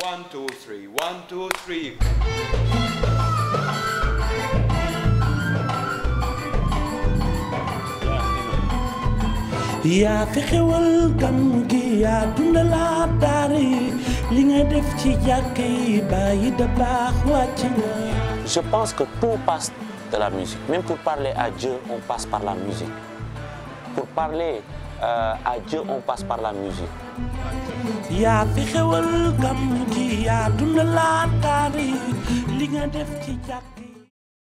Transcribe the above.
One, two, three. One, two, three. yaa fi xewal gàmmu gi yaa dundalaat daara yi li nga def ci jàkk yi bàyyi da baax wàcc nga Je pense que tout passe de la musique. Même pour parler à Dieu, on passe par la musique. Pour parler euh, à Dieu, on passe par la musique. yaa fi xewal gàmmu gi yaa dundalaat daara yi li nga def ci jàkk